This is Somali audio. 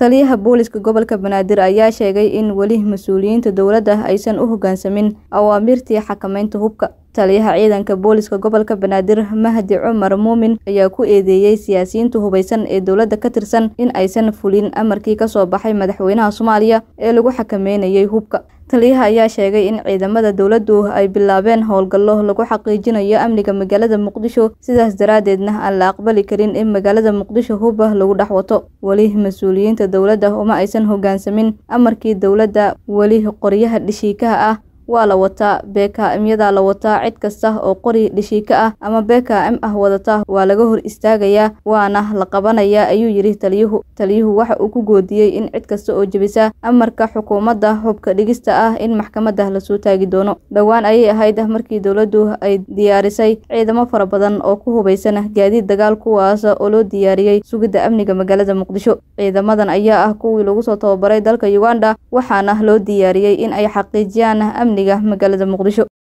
taliyaha booliska gobolka banaadir ayaa sheegay in weli mas-uuliyiinta dowladda aysan u hoggaansamin awaamirtii xakameynta hubka taliyaha ciidanka booliska gobolka banaadir mahdi cumar muumin ayaa ku eedeeyey siyaasiyiinta hubaysan ee dowladda ka tirsan in aysan fulin amarkii kasoo baxay madaxweynaha soomaaliya ee lagu xakameynayay hubka taliyaha ayaa sheegay in ciidamada dowladdu ay bilaabeen howlgallo lagu xaqiijinayo amniga magaalada muqdisho sidaas daraaddeedna aan la aqbali karin in magaalada muqdisho huba lagu dhex wato weli mas-uuliyiinta dowladda uma aysan hoggaansamin amarkii dowladda weli qoryaha dhishiikaha ah waa la wataa bkmyadaa la wataa cid kasta oo qori dhishiika ah ama bkm ah wadata waa laga hor istaagayaa waana la qabanayaa ayuu yidhi taliyuhu taliyuhu waxa uu ku goodiyey in cid kasta oo jebisa amarka xukuumadda hubka dhigista ah in maxkamadda lasoo taagi doono dhowaan ayay ahayd markii dowladdu ay diyaarisay ciidamo fara badan oo ku hubaysan gaadiid dagaal kuwaas oo loo diyaariyey sugidda amniga magaalada muqdisho ciidamadan ayaa ah kuwii lagu soo tababaray dalka uganda waxaana loo diyaariyey in ay xaqiijiyaan amniga magaalada muqdisho